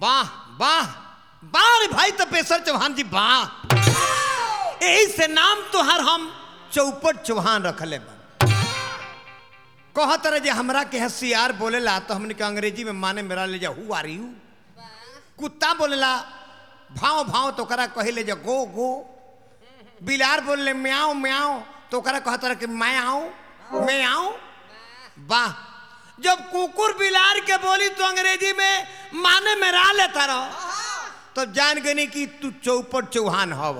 वाह वाह वाह रे भाई तपेश्वर चौहान जी वाह यही से नाम तोहर हम चौपट चौहान रखले बा कहत रहे जे हमरा के हसियार बोलेला तो हमने के अंग्रेजी में माने मेरा ले जा हु आर यू कुत्ता बोलेला भाव भाव तो करा कहिले जे गो गो बिलार बोले म्याओ म्याओ तो करा कहत रहे कि मैं आऊं मैं आऊं वाह जब कुकुर बिलार के बोली तो अंग्रेजी में माने में रा लेता रहो तब जान गनी कि तू चौपट चौहान हव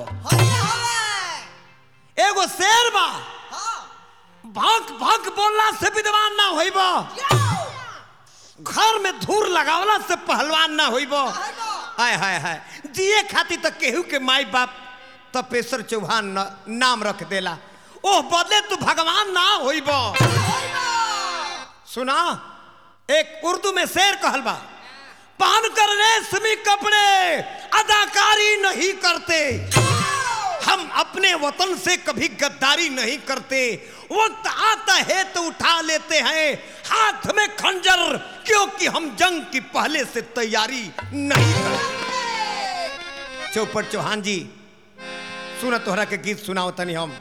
एगो शेर बा भक भक बोलला से विद्वान ना होइब घर में धूर लगावला से पहलवान ना होइब हाय हाय हाय जिए खातिर तो केहू के माई बाप तपेश्वर चौहान न, नाम रख देला ओह बदले तू भगवान ना होइब सुना एक उर्दू में शेर कहल बा पहन कर रेशमी कपड़े अदाकारी नहीं करते हम अपने वतन से कभी गद्दारी नहीं करते वक्त आता है तो उठा लेते हैं हाथ में खंजर क्योंकि हम जंग की पहले से तैयारी नहीं करते चौपट चौहान जी सुना तोहरा के गीत सुनाओ तनी हम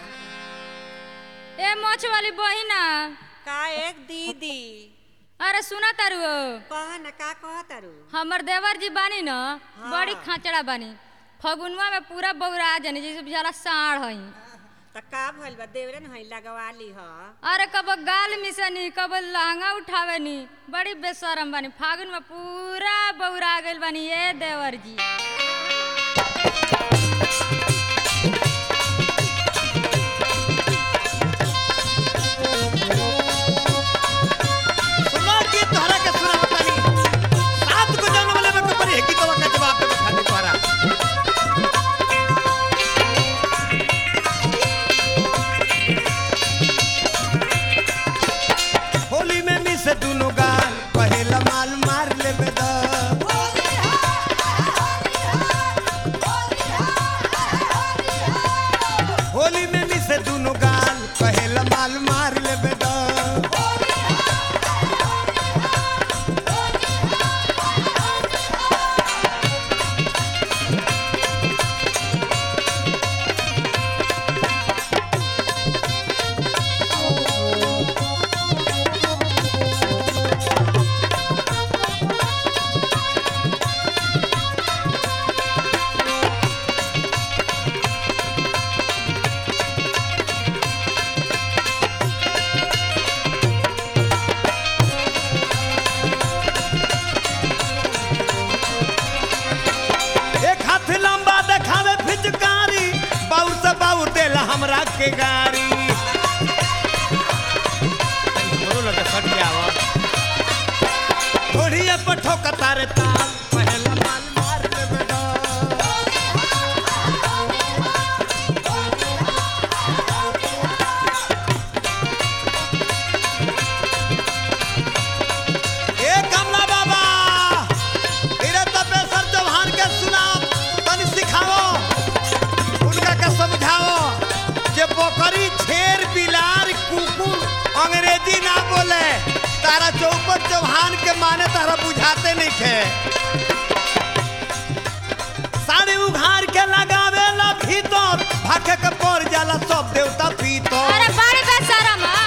ए मोछ वाली बहिना का एक दीदी अरे सुना तारू कह न का कह तारू हमर देवर जी बानी न बड़ी खाचड़ा बानी फगुनवा में पूरा बौरा जानी जैसे बेचारा साढ़ हई त का भइल बा देवरे न हई लगवा ली ह अरे कब गाल मिसनी कब लहंगा उठावेनी बड़ी बेशरम बानी फागुन में पूरा बौरा गइल बानी ए देवर जी सुना गीत तोहरा के सुनाओ तनी सात को जन्म वाले में कबरी है कि तो का जवाब देबे खातिर तोहरा होली में मिस दुनो गाल पहेला माल मार लेबे द होली में मिस दुनो गाल पहेला माल मार लेबे द एक हाथ लंबा देखावे फिचकारी बाउर से बाउर देला हमरा के गाड़ी हमरो लगे सट जावा घोड़िया पर ठोकता रे ताल पहला माल मार लेबे द ए कमला बाबा तेरे तपेश्वर चौहान के सुनाओ तनी सिखाओ उनका के समझाओ जे बकरी छेर बिलार कुकुर अंग्रेजी ना बोले तारा चौपट चौहान के माने तारा बुझाते नहीं थे साड़ी उघार के लगावे ला भीतर भागे के पड़ जाला सब देवता भीतर अरे बड़ी बेशरम ह।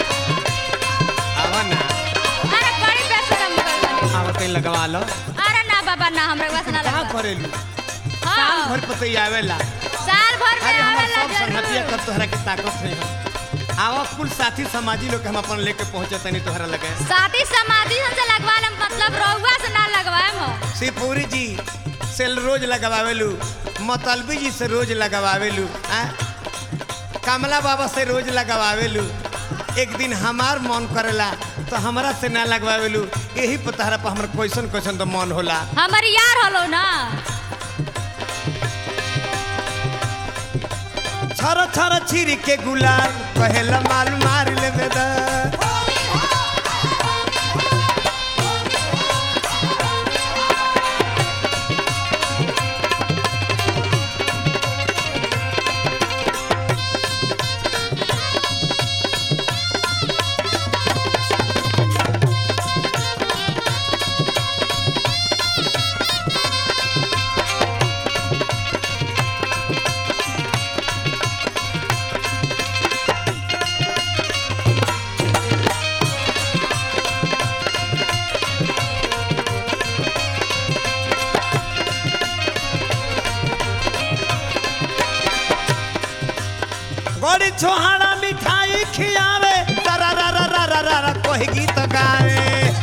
आवा ना अरे बड़ी बेशरम गइल बानी। आवा कहीं लगवा लो अरे ना बाबा ना हमरा बस ना कहाँ लगा करेलू साल हाँ भर पतई आवेला साल भर में अरे हमार आवेला सब संगतिया जरूर कब तोहरा के ताकत है आवा कुल साथी समाजी लोग के हम अपन लेके पहुंचे तनी तोहरा लगे साथी समाधि हमसे लगवा ले मतलब रउआ से ना लगवाए हम शिवपुरी जी से रोज लगवावेलू मतलबी जी से रोज लगवावेलू आ कमला बाबा से रोज लगवावेलू एक दिन हमार मन करेला तो हमरा से ना लगवावेलू यही पर तहरा पर हमर क्वेश्चन क्वेश्चन तो मन होला हमर यार हलो ना छर छर छिर के गुलाल पहला माल मार लेबे दा छोहाड़ा मिठाई खियावे तारा रा रा रा रा रा रा कोई गीत गावे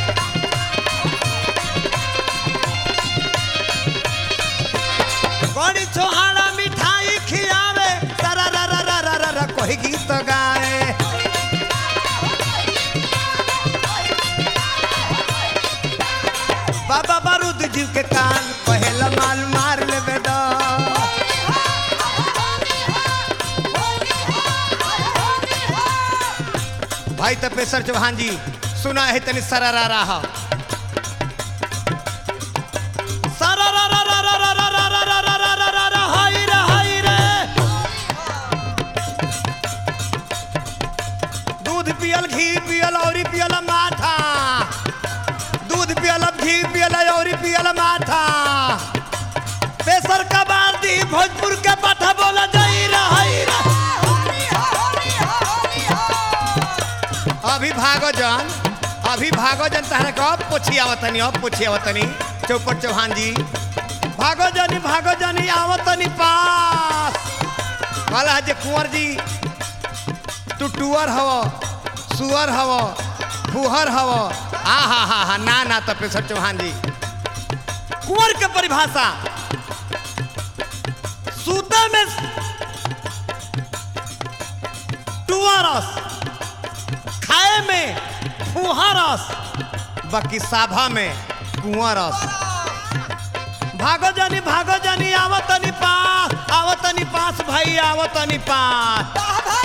बड़ी छोहाड़ा मिठाई खियावे तारा रा रा रा रा रा रा कोई गीत गावे बाबा बारूद जीव के कान पहला माल मार लेबे दा भाई तपेश्वर चौहान जी सुना है तनी सरारा रहा दूध पियल घी पियल और पियल माथा दूध पियल घी पियल और पियल माथा पेशर कबार दी भोजपुर के पाठा बोला जाई रही अभी भागो जन अभी भागो जन तहरा के अब पूछी आवतनी अब पूछी आवतनी चौपट चौहान जी भागो जनी भागो जनी आवतनी पास कहला जे कुंवर जी तू टूअर हव सुअर हव फुहर हव आ हा हा हा ना ना तपेश्वर चौहान जी कुंवर के परिभाषा सूते में टुअरस खाए में फुहरस बाकी साभा में कुंवरस भागो जानी भागो जानी आवतनी पास आवतनी पास भाई आवतनी पास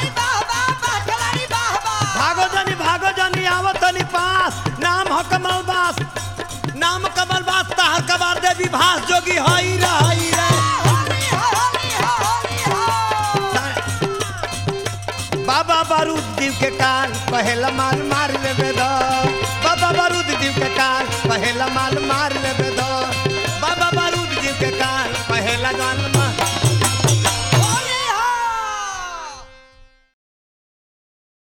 भागो जानी भागो जानी आवतनी पास नाम हो कमल बास नाम कमल बास ताहर कबार देवी भास जोगी हई रही रे बाबा बारूद जीव के कान पहला माल